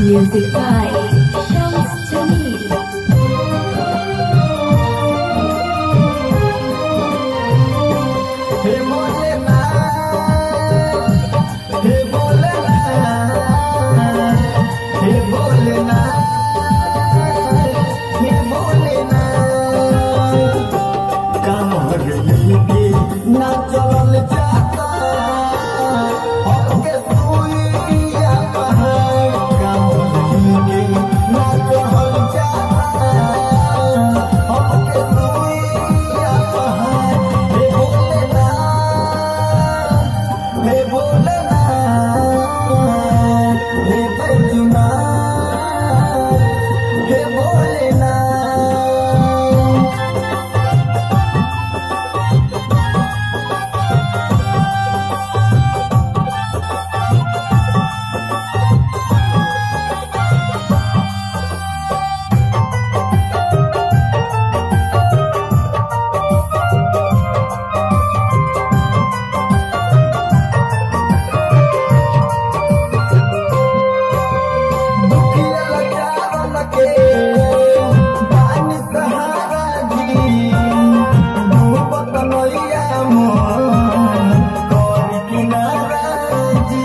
Music by Shams Jamil. हे भोलेनाथ हे भोलेनाथ हे भोलेनाथ हे भोलेनाथ कांवर लेके ना चलल जाता हमके सुइया पहाड़ कांवर लेके ना चलल जाता हमके सुइया पहाड़ हे भोलेनाथ हे भोलेनाथ हे बैजनाथ हे भोलेनाथ दुखिया लचावन के बानी सहारा जी डूबत नैया मोर करी किनारा जी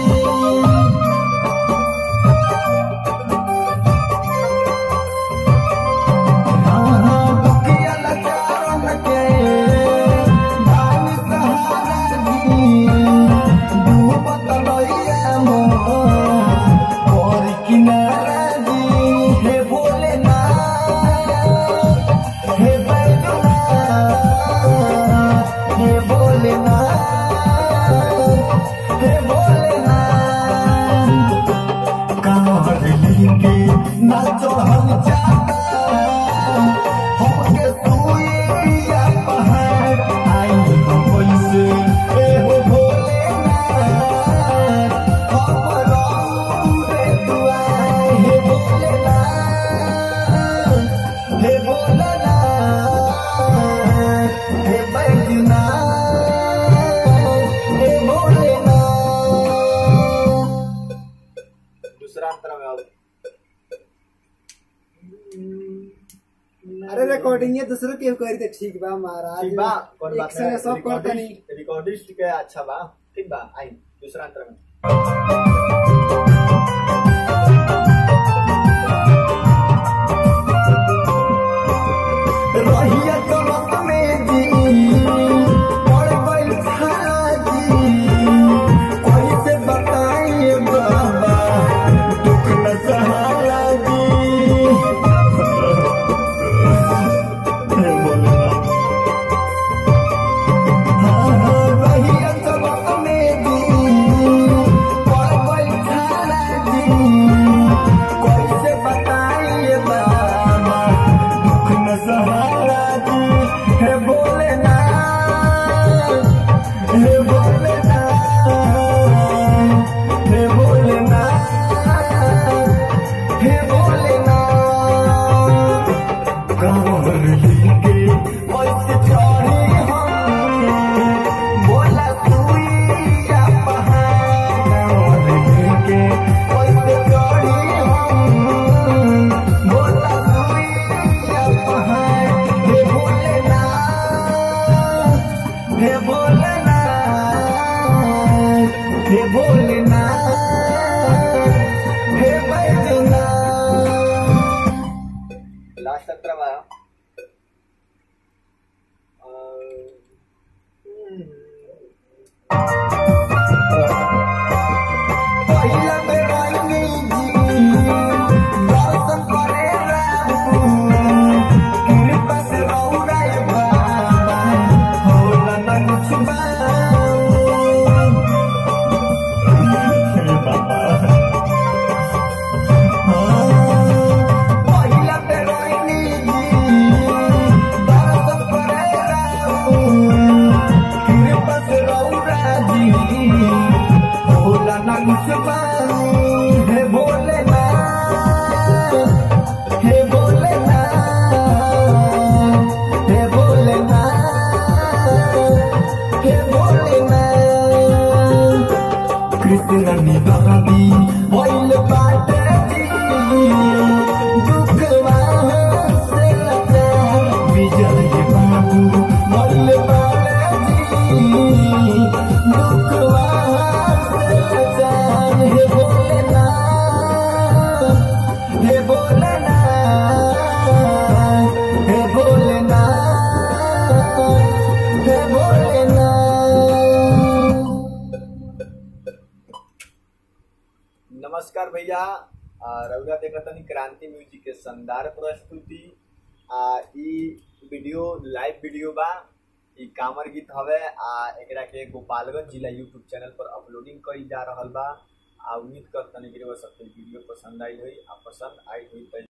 दुखिया लचावन के बानी सहारा जी डूबत नैया मोर और किनारा जी हे भोलेनाथ हे बैजनाथ हे भोलेनाथ हे भोलेनाथ कांवर लेके नाचो हम जाता हमके सुइया पहाड़ आई हम कैसे ए हो भोलेनाथ हम रे दुआर हे भोलेनाथ हे भोलेनाथ हे बैजनाथ हे भोलेनाथ दूसरा अंतरा में आओ अरे रिकॉर्डिंग ये दूसरों के करी तो ठीक बा महाराज ठीक बा कौन बात एक संगे सब करता नहीं रिकॉर्डिस्ट रिकॉर्डिस्ट के अच्छा बा ठीक बा आई दूसरा अंतरा में रहिया चमक में जी पड़ गइल खाला जी कैसे बताइए बाबा दुख न सहाला जी हे भोलेनाथ। हाँ, हाँ, रहिया चमक में जी पड़ गइल खाला जी कैसे बताइए बाबा दुख न सहारा जी हे भोलेनाथ हे भोलेनाथ हे भोलेनाथ हे भोलेनाथ कांवर लेके कैसे चढ़े हम बोला सुइया पहाड़ कांवर लेके कैसे चढ़े हम बोला सुइया पहाड़ हे भोलेनाथ हे भोलेनाथ हे भोलेनाथ हे बैजनाथ लास्ट अंतरा में आओ पहिला बेर आइनी जी दर्शन करे रामू कृपा से रौराए बाबा होला न कुछ पहिला बेर आइनी जी दर्शन करे रामू कृपा से रौरा जी भोला ना कुछ हे भोलेनाथ हे भोलेनाथ हे भोलेनाथ हे भोलेनाथ कृष्ण निदानी भइल बाटे जी भैया आ, रउरा देखत तनी क्रांति म्यूजिक के शानदार प्रस्तुति आ ई वीडियो लाइव वीडियो बा ई कामर गीत हवे आ एकरा के गोपालगंज जिला यूट्यूब चैनल पर अपलोडिंग करी जा रहल बा आ उम्मीद करतनी कि रउआ सबके वीडियो पसंद आई होई आ पसंद आई होई त